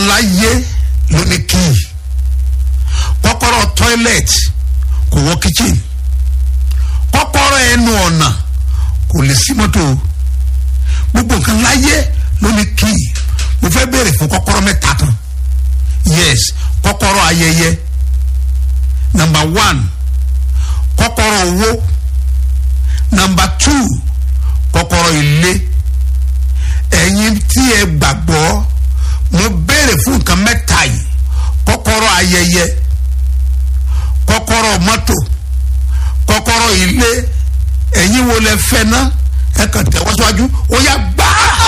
láyé ló ní kíì kọ́kọ́rọ́ toilet kò wọ kitchen kọ́kọ́rọ́ ẹnu ọ̀nà kò lè sí mọ́tò gbogbo nǹkan láyé ló ní kíì mo fẹ́ béèrè fún kọ́kọ́rọ́ mẹ́ta kan yes kọ́kọ́rọ́ ayẹyẹ number one kọ́kọ́rọ́ owó number two kọ́kọ́rọ́ ilé ẹ̀yin tí ẹ gbàgbọ́ mo béèrè fún nǹkan mẹ́ta yìí kọ́kọ́rọ́ ayẹyẹ kọ́kọ́rọ́ mọ́tò kọ́kọ́rọ́ ilé ẹ̀yin wo lẹ fẹ́ ná ẹ kàn tẹ̀wọ́ síwájú ó yá gbá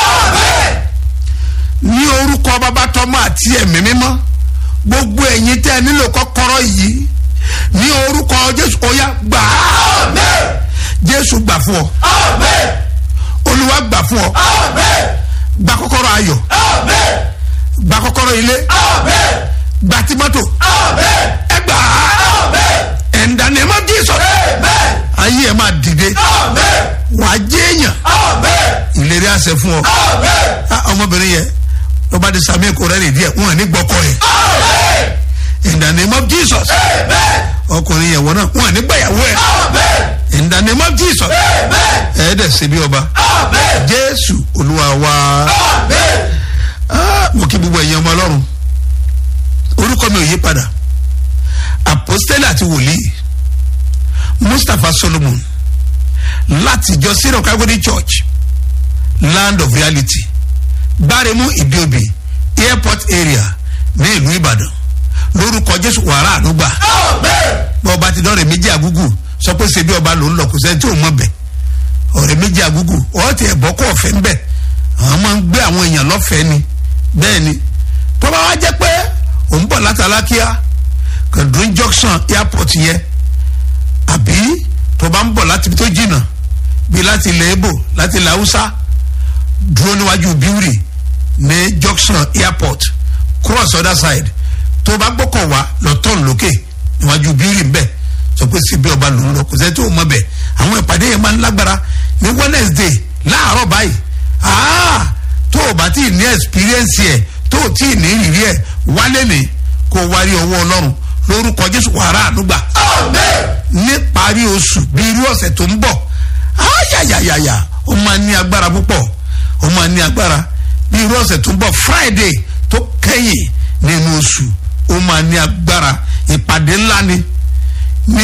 ní orúkọ bàbá tọmọ àti ẹ̀mí mímọ́ gbogbo ẹ̀yin tẹ́ ẹ nílò kọ́kọ́rọ́ yìí ní orúkọ jésù ó yá gbà á jésù gbà fún ọ olúwa gbà fún ọ gba kọ́kọ́rọ́ ayọ̀ gba kọ́kọ́rọ́ ilé gba tí mọ́tò ẹ gbà á in the name of Jesus ayé ẹ máa dìde wàá jéèyàn ìlérí àṣẹ fún ọ ọmọbìnrin yẹn ló bá di sami kò rẹ́ nìdí ẹ̀ wọ́n ní gbọ́kọ̀ yẹn in the name of Jesus ọkùnrin yẹn wọ́n náà wọ́n ní gbẹ̀yàwó ẹ̀ in the name of Jesus ẹ̀ẹ́dẹ̀ ṣe bí ọba Jésù Olúwa wa mo kí gbogbo ẹ̀yin ọmọ Ọlọ́run orúkọ mi ò yí padà apostole àti wòlíì Mustapha Solomon láti ìjọ syrian calvary church land of reality gbáremú ìdíòbí airport area ní ìlú Ìbàdàn lórúkọ Jésù wàrà ànúgbà bọ́ ọba ti dọ́rẹ̀ méjì àgúgù sọ pé ṣe bí ọba lòún lọ kò sẹ́ni tí ò mọ̀ bẹ̀ ọ̀rẹ́ méjì àgúgù ọ̀ọ́tì ẹ̀bọ́ kọ́ ọ̀fẹ́ ń bẹ̀ àwọn máa ń gbé àwọn èèyàn lọ́fẹ̀ẹ́ ni bẹ́ẹ̀ ni tó bá wá jẹ́ pé òun bọ̀ látàlákíá kàdúrín junction airport yẹn àbí tó bá ń bọ̀ láti ibi tó jìnnà bíi láti ilẹ̀ Ìgbò láti ilẹ̀ Haúsá dúró níwájú Biwuri ní junction airport cross other side tó bá gbọ́kọ̀ wá lọ tọ́n lókè níwájú Biwuri bẹ́ẹ̀ sọ pé síbi ọba lòún lọ kò sẹ́ni tó mọ̀ bẹ́ẹ̀ àwọn ìpàdé yẹn máa ń lágbára ní Wednesday láàárọ̀ báyìí ah tó o bá tí ì ní experience yẹ tó o tí ì ní ìrírí ẹ wálé ní kó o wárí ọwọ́ Ọlọ́run lórúkọ Jésù wàrà àdúgbà ní parí oṣù bí irú ọ̀sẹ̀ tó ń bọ̀ ayayayaya ó máa ní agbára púpọ̀ ó máa ní agbára bí irú ọ̀sẹ̀ tó ń bọ̀ Friday tó kẹ́yìn nínú oṣù ó máa ní agbára ìpàdé ńlá ni ní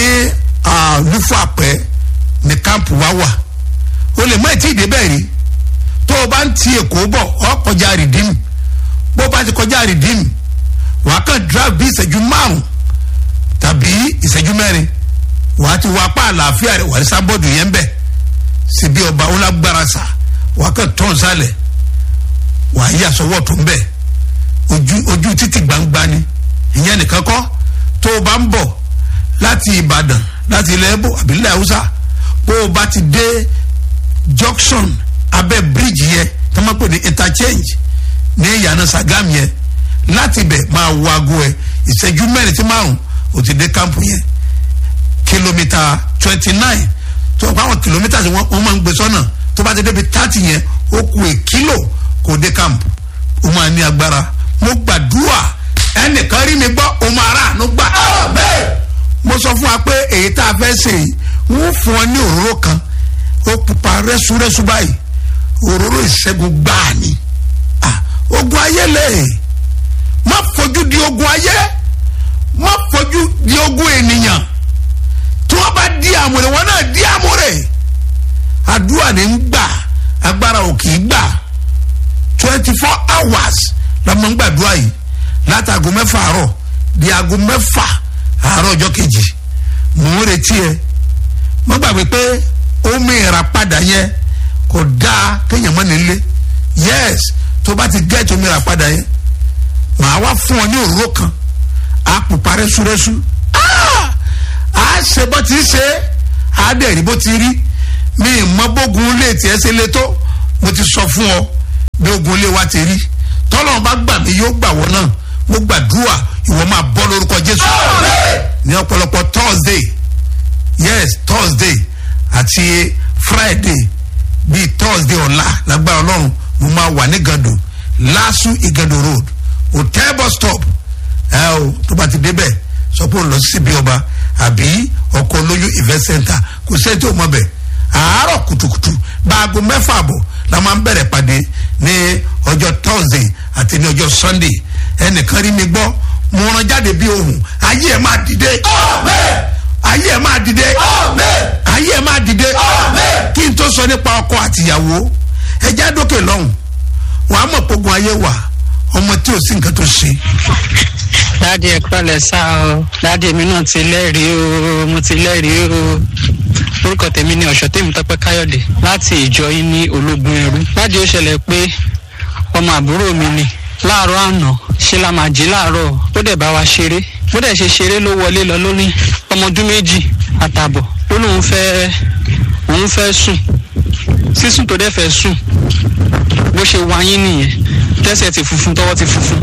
lúfàpẹ́ ní kámpù wá wà o lè má tí ì débẹ̀ rí tó o bá ń ti èkó bọ̀ ọ́ kọjá rìdíìmù bó o bá ti kọjá rìdíìmù wàá kàn drive bí ìṣẹ́jú márùn tàbí ìṣẹ́jú mẹ́rin wàá ti wá apá àlàáfíà rẹ̀ wàá ní sábọ́ọ̀dù yẹn bẹ̀ síbi ọba ọlágbára sà wàá kàn tán sálẹ̀ wàá yí àsọwọ́ tó ń bẹ̀ ojú ojú títì gbangba ni ìyẹn nìkan kọ́ tó o bá ń bọ̀ láti Ìbàdàn láti ilẹ̀ Ẹ̀bọ̀ àbí ilẹ̀ Haúsá bó o bá ti dé junction abẹ́ bíríìjì yẹn tó máa pè ní interchange ní ìyànà Sàgámù yẹn láti bẹ̀ máa wo aago ẹ̀ ìṣẹ́jú mẹ́rin sí márùn ó ti dé kámpù yẹn kìlómítà twenty nine tó o bá wọn kìlómítà sí wọn máa ń gbé sọ́nà tó bá ti débi thirty yẹn ó ku è kílò kó dé kámpù ó máa ní agbára mo gbàdúrà ẹnìkan rí mi gbọ́ ó máa rà àánú gbà. mo sọ fún wa pé èyí tá a fẹ́ ṣe yìí wọ́n fún ọ ní òróró kan ó pupa rẹ́súrẹ́sú báyìí òróró ìṣẹ́gun gbáà ni ogun ayé lè má fojú di ogun ayé má fojú di ogun ènìyàn tí wọ́n bá di àmúre wọn náà di àmúre àdúrà ní ń gbà agbára ò kì í gbà twenty four hours la máa ń gbàdúrà yìí láti aago mẹ́fà àárọ̀ di aago mẹ́fà àárọ̀ ọjọ́ kejì mò ń retí ẹ má gbàgbé pé omi ìràpadà yẹn kò dáa kéèyàn mọ́ nílé yes tó bá ti gẹ́ẹ̀tì omi ìràpadà yẹn màá wá fún ọ ní òróró kan á pupa rẹ́súrẹ́sú á ṣe bó ti ṣe á dẹ̀ rí bó ti rí mi ìmọ̀ bógun lè tiẹ̀ ṣe lé tó mo ti sọ fún ọ bí ogun lé wa ti rí tọ́lọ́run bá gbà mí yóò gbà wọ́n náà mo gbàdúrà ìwọ máa bọ́ lórúkọ Jésù ní ọ̀pọ̀lọpọ̀ Thursday yes Thursday àti Friday bíi Thursday ọ̀la lágbára Ọlọ́run mo máa wà ní gàdò lásù ìgàdò road hotel bus stop ẹ o tó bá ti débẹ̀ sọ pé ó lọ síbi ọba àbí ọkọ̀ olóyún event center kò sẹ́ni tó mọ̀ bẹ̀ àárọ̀ kùtùkùtù báago mẹ́fà àbọ̀ la máa ń bẹ̀rẹ̀ pàdé ní ọjọ́ thursday àti ní ọjọ́ sunday ẹnìkan rí mi gbọ́ mo rán jáde bí ohun ayé ẹ̀ máa dìde ayé ẹ̀ máa dìde ayé ẹ̀ máa dìde kí n tó sọ nípa ọkọ àtìyàwó ẹ já dókè lọ́hùn wọn á mọ̀ pogun ayé wà ọmọ tí ò sí nǹkan tó ṣe. dáàdi ẹ pẹ̀lẹ́ sá o dáàdi èmi náà ti lẹ́rìí o mo ti lẹ́rìí o orúkọ tèmi ni ọ̀ṣọ́tẹ̀mí tọ́pẹ́ káyọ̀dé láti ìjọ yín ní ológun ẹrú dáàdi ó ṣẹlẹ̀ pé ọmọ àbúrò mi ni láàárọ̀ àná ṣe la máa jí láàárọ̀ ó dẹ̀ bá wa ṣeré bó dẹ̀ ṣe ṣeré ló wọlé lọ lórí ọmọ ọdún méjì àtààbọ̀ ó lóun fẹ́ òun fẹ́ sùn sísùn tó dẹ̀ fẹ́ sùn bó ṣe wáyé nìyẹn tẹ́sẹ̀ ti funfun tọwọ́ ti funfun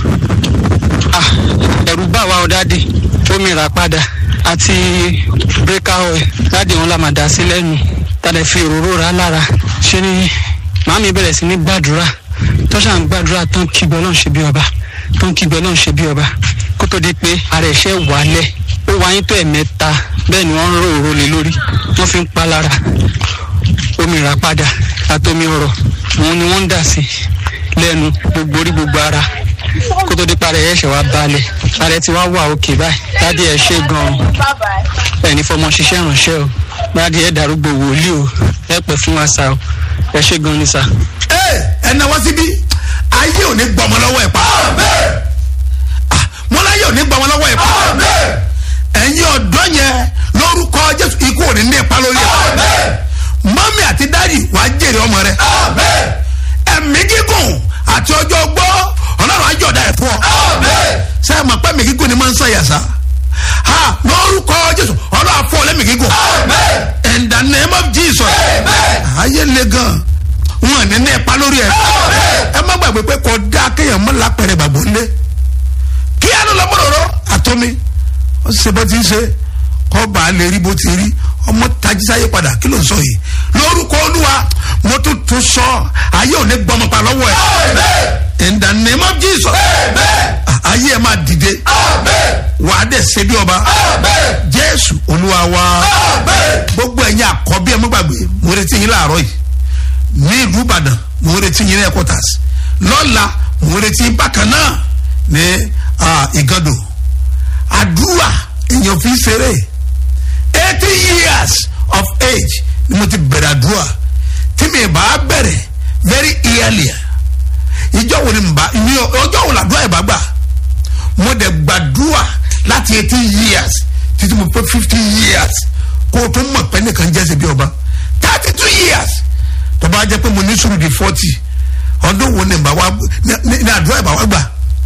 ah ẹ̀rù bà wá ọ dáàdì omi rà padà àti bírèkà oil dáàdì òun la máa dà sí lẹ́nu tàdé fi òróró rà lára ṣé ni màámi bẹ̀rẹ̀ sí ní gbàdúrà tọ́ṣà ń gbàdúrà tán kígbe náà ṣe bí ọba tán kígbe náà ṣe bí ọba kó tó di pé ara ẹ̀ṣẹ̀ wálẹ̀ ó wáyé tó ẹ̀mẹ́ta bẹ́ẹ̀ ni wọ́n ń rò òró lé lórí wọ́n fi ń pa lára omi rà padà àtomi ọ̀rọ̀ òun ni wọ́n ń dà sí lẹ́nu gbogbo orí gbogbo ara kó tó di parẹ́ ẹ̀ ṣẹ̀ wá balẹ̀ parẹ́ ti wá wà òkè báyìí dádì ẹ̀ ṣe gan-an ẹni fọmọ ṣiṣẹ́ ìrànṣẹ́ o dádì ẹ̀ darúgbó wòlíì o ẹ pẹ́ fún wa sá o ẹ ṣe gan-an ni sá. ẹ ẹ náwó síbí ayé ò ní gbọmọ lọ́wọ́ ẹ̀ pa Ah, mo láyé ò ní gbọmọ lọ́wọ́ ẹ̀ pa ẹ̀yin ọ̀dọ́ yẹn lórúkọ jésù ikú ò ní ní ipa lórí ẹ̀ mọ́mí àti dádì wàá jèrè ọmọ rẹ ẹ̀mí gígùn àti ọjọ́ gbọ́ ọlọ́run àjọ̀dá ẹ̀ fún ọ sẹ́yìn mọ̀ pé ẹ̀mí gígùn ni máa ń sọ yàsá ha lórúkọ jésù ọlọ́run àfọ lẹ́mí gígùn in the name of jesus ayé le gan wọn ní ní ipa lórí ẹ ẹ má gbàgbé pé kò dá kéèyàn mọ́ lápẹ̀rẹ̀ gbàgbọ́ ńlẹ̀ kí á ló lọ mọ́rọ̀rọ̀ àtọ́mi ó ṣe bó ti ń ṣe kọ́ bá a lè rí bó ti rí ọmọ tajísáyé padà kí ló ń sọ yìí lórúkọ olúwa mo tún tún sọ ayé ò ní gbọmọ pa lọ́wọ́ ẹ̀ in the name of jesus ayé ẹ̀ máa dìde wàá dẹ̀ ṣe bí ọba jésù olúwa wa gbogbo ẹ̀yin àkọ́bí ẹ̀ mọ́ gbàgbé mo retí yín láàárọ̀ yìí ní ìlú ìbàdàn mo retí yín ní headquarters lọ́la mo retí yín bákan náà ní ìgàdò àdúrà èèyàn fi ṣeré eighty years of age ni mo ti bẹ̀rẹ̀ àdúrà tí mi bá bẹ̀rẹ̀ very early ìjọ wo ni mo bá ní ọjọ́ wo làdúrà yìí bá gbà mo dẹ̀ gbàdúrà láti eighty years títí mo pé fifty years kó o tó mọ̀ pé nìkan jẹ́ ṣe bí ọba thirty two years tó bá jẹ́ pé mo ní sùúrù di forty ọdún wo ni bá wá ní àdúrà yìí bá wá gbà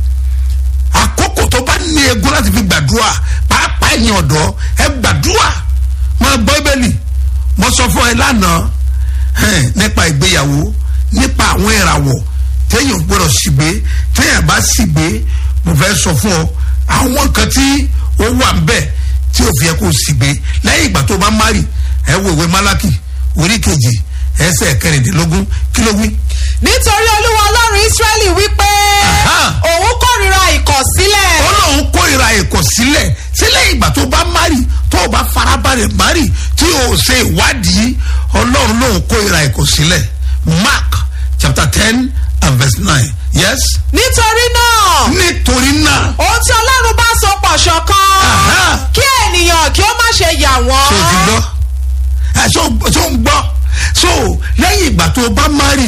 àkókò tó bá ní egun láti fi gbàdúrà pàápàá ẹ̀yin ọ̀dọ́ ẹ gbàdúrà máa gbọ́ ibẹ̀lì mo sọ fún ẹ lánàá nípa ìgbéyàwó nípa àwọn ìràwọ̀ téèyàn gbọ́dọ̀ sígbé téèyàn bá sígbé mo fẹ́ sọ fún ọ àwọn nǹkan tí ó wà ń bẹ̀ tí ò fi yẹ kó sígbé lẹ́yìn ìgbà tó bá márì ẹ wo ìwé málákì orí kejì ẹsẹ̀ kẹrìndínlógún kí ló wí. nítorí olúwa ọlọ́run ísírẹ́lì wípé òun kórìíra ìkọ̀sílẹ̀. ó lóun kórìíra ìkọ̀sílẹ̀ sílẹ̀ ìgbà tó bá márì tó o bá farabalẹ̀ márì tí o ṣe ìwádìí ọlọ́run lóun kórìíra ìkọ̀sílẹ̀ mark chapter ten and verse nine yes. nítorí náà. nítorí náà. ohun tí ọlọ́run bá so pọ̀ ṣọ̀kan. kí ènìyàn kí ó má ṣe yà wọ́n. ṣé o ti gbọ́ ẹ ṣó ṣó ń gbọ́ so lẹ́yìn ìgbà tó o bá márì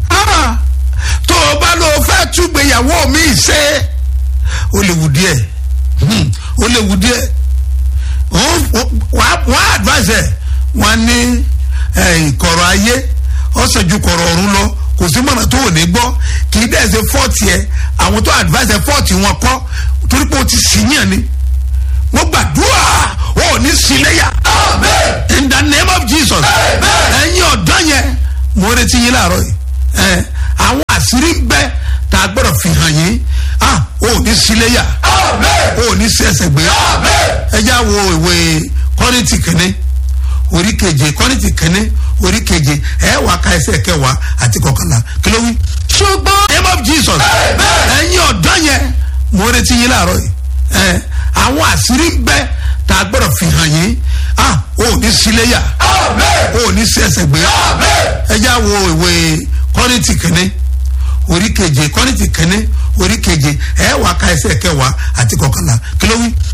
tó o bá lọ fẹ́ túgbéyàwó mi ṣe ó lè wù díẹ̀ ó lè wù díẹ̀ wọ́n á advise ẹ̀ wọ́n ní ìkọ̀rọ̀ ayé ọ̀sẹ̀ ju kọ̀rọ̀ ọ̀run lọ kò sí mọ̀nà tó ò ní gbọ́ kì í dẹ̀ ṣe fọ́ọ̀tì ẹ̀ àwọn tó advise ẹ̀ fọ́ọ̀tì wọn kọ́ torí pé o ti sì yàn ni wọ́n gbàdúrà wọn ò ní sí léyà in the name of jesus ẹ̀yin ọ̀dọ́ yẹn mo retí yín láàárọ̀ yìí àwọn àṣírí ń bẹ tá a gbọ́dọ̀ fi hàn yín ah o ò ní sí léyà o ò ní sí ẹsẹ̀ gbé ẹ já wo ìwé kọ́rìntì kìíní orí keje kọ́rìntì kìíní orí keje ẹ wà ká ẹsẹ̀ kẹwàá àti kọkànlá kí ló wí. ṣùgbọ́n. name of jesus ẹ̀yin ọ̀dọ́ mo retí yín láàárọ̀ yìí ẹ àwọn àṣírí ń bẹ tá a gbọ́dọ̀ fi hàn yín ah o ò ní síléyà o ò ní sí ẹsẹ̀ gbé ẹ já wo ìwé kọ́rìntì kìíní orí keje kọ́rìntì kìíní orí keje ẹ wà ká ẹsẹ̀ kẹwàá àti kọkànlá kí ló wí.